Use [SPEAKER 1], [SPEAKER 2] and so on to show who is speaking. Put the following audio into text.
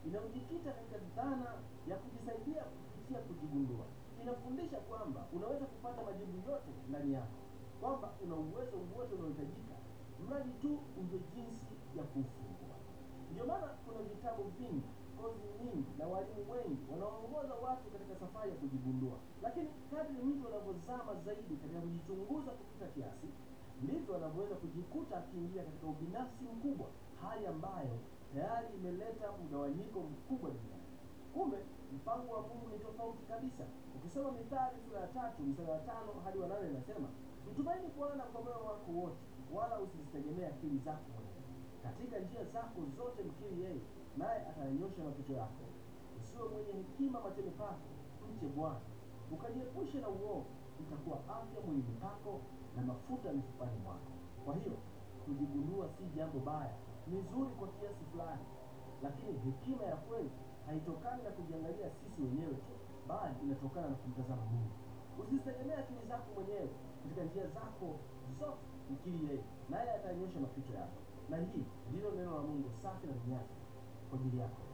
[SPEAKER 1] inayojikita katika dhana ya kujisaidia kupitia kujigundua. Inafundisha kwamba unaweza kupata majibu yote ndani yako, kwamba una uwezo wote unaohitajika, mradi tu ujue jinsi ya kuufungua. Ndio maana kuna vitabu vingi, kozi nyingi na walimu wengi wanaoongoza watu katika safari ya kujigundua. Lakini kadri mtu anavyozama zaidi katika kujichunguza kupita kiasi, ndivyo anavyoweza kujikuta akiingia katika ubinafsi mkubwa, hali ambayo tayari imeleta mgawanyiko mkubwa duniani. Kumbe mpango wa Mungu ni tofauti kabisa. Ukisoma Mithali sura ya tatu mstari wa tano hadi wa nane inasema, mtumaini Bwana kwa moyo wako wote, wala usizitegemee akili zako mwenyewe. Katika njia zako zote mkiri yeye, naye atayanyosha mapito yako. Usiwe mwenye hekima machoni pako, mche Bwana, ukajiepushe na uovu, itakuwa afya mwilini pako na mafuta mifupani mwako. Kwa hiyo kujigundua si jambo baya, ni zuri kwa kiasi fulani, lakini hekima ya kweli haitokani na kujiangalia sisi wenyewe tu, bali inatokana na kumtazama Mungu. Usizitegemee akili zako mwenyewe, katika njia zako zote mkiri yeye, naye atanyosha mapito yako. Na hii ndilo neno la Mungu safi na linyaji kwa ajili yako.